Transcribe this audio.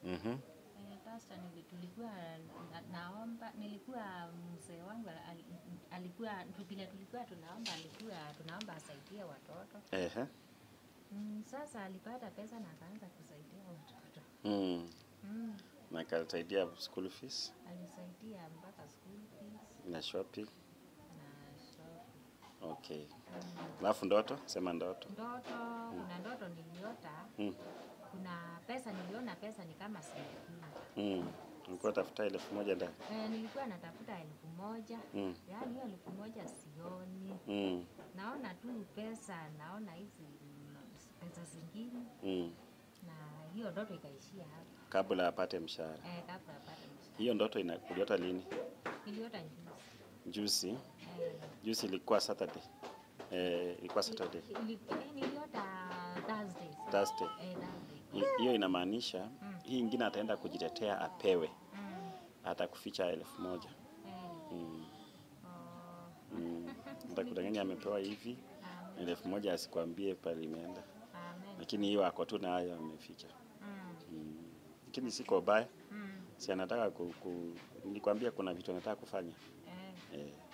Mhm. Eh, pasta nili- tulikuwa na, naomba nilikuwa mzee wangu al, alikuwa vile tulikuwa tunaomba alikuwa tunaomba asaidie watoto Ehe. mm, sasa alipata pesa na akaanza kusaidia watoto Mm. mm, Na ikasaidia school fees alisaidia mpaka school fees na shopping. na shop Okay. mm. Alafu ndoto, sema ndoto. ndoto kuna ndoto niliota Mm. kuna pesa niliona pesa ni kama sijui Mm. Ulikuwa tafuta elfu moja ndani. eh, nilikuwa natafuta elfu moja Mm. yaani hiyo elfu moja sioni Mm. naona tu pesa naona hizi mm, pesa zingine Mm. na hiyo ndoto ikaishia hapo Kabla apate mshahara. eh, kabla apate mshahara Hiyo ndoto ina uliota lini? niliota juzi Juzi. eh, Juzi ilikuwa Saturday. Eh, ilikuwa Saturday. ili- eh, niliota Thursday Thursday. eh, Thursday Hi- Hiyo inamaanisha Mm. hii ingine ataenda kujitetea apewe, mm, atakuficha elfu moja. eh, Mm. oh, Mm. Atakudanganya amepewa hivi amen, elfu moja asikwambie pale imeenda, amen, lakini hiyo ako tu nayo ameficha. mm, Mm. Lakini siko baya, mm, si anataka ku, ku, nilikwambia kuna vitu anataka kufanya eh, eh.